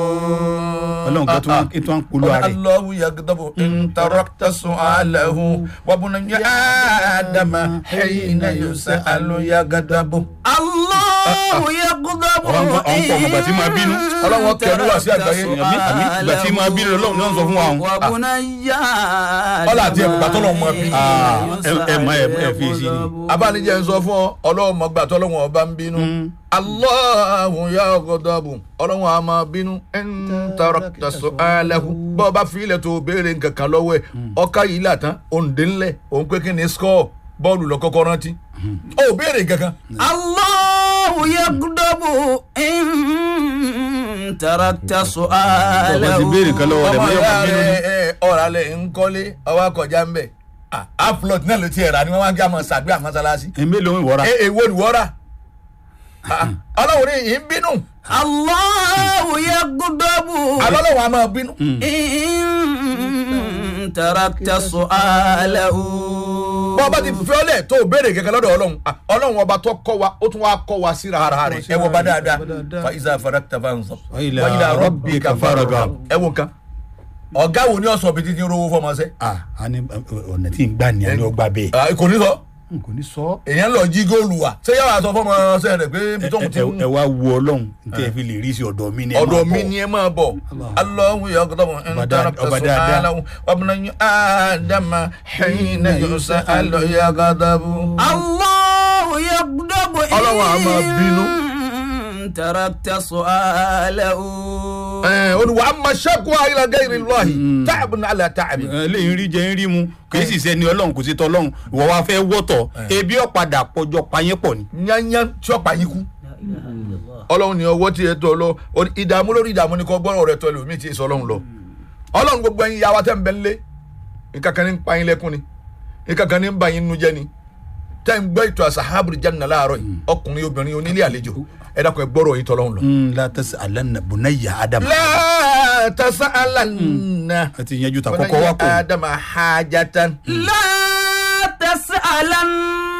ọlọ́run kan tó ń tó ń polú ara rẹ̀. الله يغضب إن تركت سؤاله وابن آدم حين يسأل يغضب Allahu yaghdabu Ọ̀rọ̀ ń kọ́ ọmọ ìgbà tí máa bínú. Ọlọ́run kẹnu wá sí àgbáyé. Àmì àmì ìgbà tí máa bínú lọ́wọ́ ni wọ́n sọ fún wa. Wa bunayya Ọlá àti ẹ̀bùgbà tó lọ́wọ́ máa bí. Ah, ẹ- ẹ má- ẹ- ẹ fi sí ni. abánijẹ́ ń sọ fún ọ ọlọ́run mọ̀ gbà tọ́lọ́wọ́n ọba ń bínú Allahu yaghdabu ọlọ́run a máa bínú in tarakta su'alahu bọ́ ọba fílẹ̀ tó béèrè nǹkan kan lọ́wọ́ ẹ̀ ọkà yìí là tán òǹdè ńlẹ̀ òun pé kí ni skọ́ bọ́ọ̀lù lọ kọ́kọ́ rántí ó béèrè nǹkan kan Allahu yaghdabu in tarakta su'alahu. Ọba ti béèrè nǹkan lọ́wọ́ rẹ̀ ọmọ mọ́ yóò ìyá máa bínú ni. rẹ̀ ọ̀rọ̀ alẹ̀ ń kọ́lé ọwọ́ akọjá ń bẹ̀ aflot náà ló ti ẹ̀ rà ni wọ́n máa ń gbé àmọ́ sàgbé àmọ́sálásí ẹ mélòó ń wọra. ẹ èwo ni wọ́n rà ọlọ́run ní yìí ń bínú Allahu yaghdabu alọ́lọ́wọ́ a máa bínú. in tarakta su'alahu. bọ́ ọba ti fi ọlẹ̀ tó o béèrè kẹ̀kẹ́ lọ́dọ̀ ọlọ́run ah, ọlọ́run ọba tó kọ́ wa ó tún wá kọ́ wa síra ara rẹ̀ ẹ wọ bá dáadáa fa iza farakta fansab Wa ila rabbika farghab. ẹ wo nǹkan ọ̀gá wo ni ọ̀sán bíi títí rówó fọmọ sẹ́ ah a ní ọ̀nà tí ń gbà ní àná ọgbà bẹ́ẹ̀. Ah, kò ní sọ n kò ní sọ. èèyàn lọ jí góòlù wa ṣé yàrá sọ fọmọ sẹ́ rẹ̀ pé ibi tóun ti ẹ ẹ wá wo ọlọ́run tí ẹ fi lè rí sí ọ̀dọ̀ mi ni ẹ máa ọ̀dọ̀ bọ̀. mi ni ẹ máa bọ̀ Allahu yaghdabu in Ọba dáadáa, tarakta ọba dáadáa. su'alahu wa ibnu Adama hina yus'alu yaghdabu. Allahu yaghdabu in Ọlọ́run a máa bínú. tarakta su'alahu. olùwà amasẹ́kù ayélujára gẹ́gẹ́ lọ́hìn táàbù ní alẹ́ táàbù. ẹ lẹ́yìn rí jẹ́ ń rí mu kì í sì sẹ́ni ọlọ́run kò sí tọ́ ọlọ́run ìwọ wa fẹ́ wọ́tọ̀ ebi ọ̀padà pọ̀jọ payẹ́ pọ̀ ni. yányán tí ó pa yín kú. ọlọ́run ní ọwọ́ tí ẹ tọ́ lọ o- ìdààmú lórí ìdààmú ni kò gbọ́dọ̀ rẹ tọ́ lómi tí ì sọ ọlọ́run lọ. ọlọ́run gbogbo ẹ̀yin yàwá tẹ́ ń bẹ nílé nǹkan kan ní ń pa yín lẹ́kún ni nǹkan kan ní ń bà yín nu jẹ́ ni tẹ́ ń gbọ́ ìtọ́ àṣàhábùrì jáde láàárọ̀ yìí ọkùnrin obìnrin onílé àlejò ẹ dákun ẹ gbọ́rọ̀ yìí tọ́lọ́run lọ. la tasi alanna bunayya adam. la tasa'alanna a ti yanjú ta kọ́kọ́ wá pọ̀ ni. adama hajatan. La tas'alanna